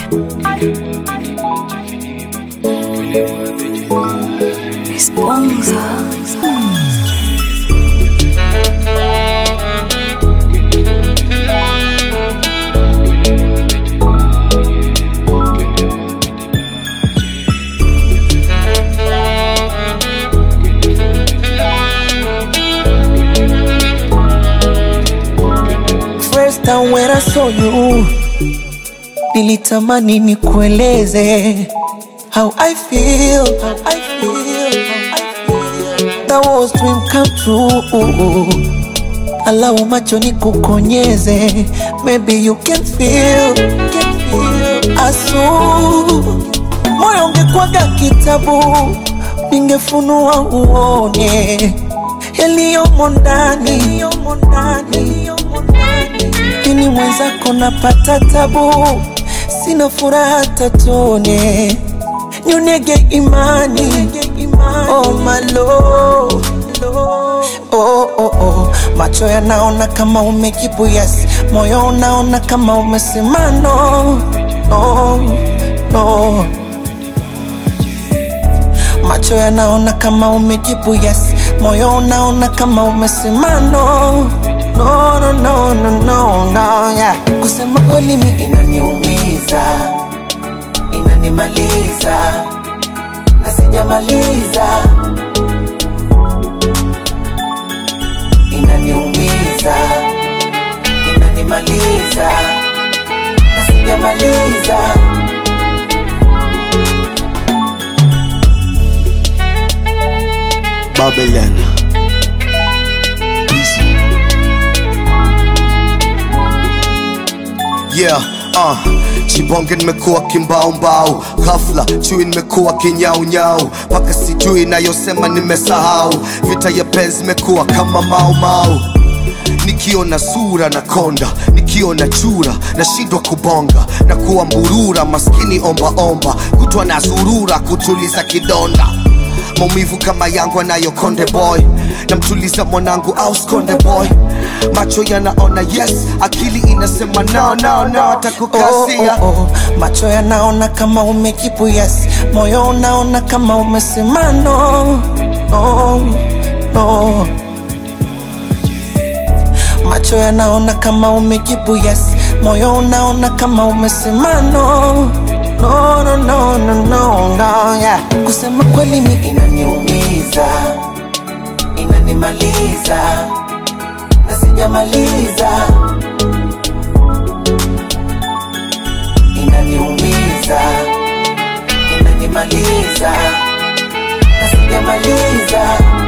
First time when I saw you, nilitamani nikueleze how I feel, how I feel, how I feel. That was dream come true. Allow macho nikukonyeze, maybe you can feel, can feel. Asu moyo ungekwaga kitabu, ningefunua uone yaliyomo ndani, yaliyomo ndani, yaliyomo ndani. Ini mwenzako napata tabu, sina furaha tatone, nyonege imani, oh my lord. Oh, oh, oh. Macho yanaona kama umejibu yes, moyo unaona kama umesema no, no, no. Macho yanaona kama umejibu yes, moyo unaona kama umesema no, no, no, no, no, no, no, yeah. Kusema kweli mi inaniumiza, inanimaliza, na sijamaliza, inaniumiza, inanimaliza, na sijamaliza. Babylon. Yeah, uh, chibonge nimekuwa kimbaumbau, ghafla chui nimekuwa kinyaunyau, mpaka sijui nayosema nimesahau, vita ya penzi imekuwa kama maumau nikiona sura na konda, nikiona chura nashindwa kubonga na kuwa mburura, maskini ombaomba, kutwa na zurura kutuliza kidonda maumivu kama yangu anayo konde boy namtuliza mwanangu au skonde boy macho yanaona yes akili inasema no, no, no, oh, atakukasia oh, oh. Macho yanaona kama umejibu yes, moyo unaona kama umesema no, no, no. Macho yanaona kama umejibu yes, moyo unaona kama umesema no, no, no, no, no, no, no, yeah. Kusema kweli mi inaniumiza, inanimaliza, na sijamaliza inaniumiza, inanimaliza, na sijamaliza.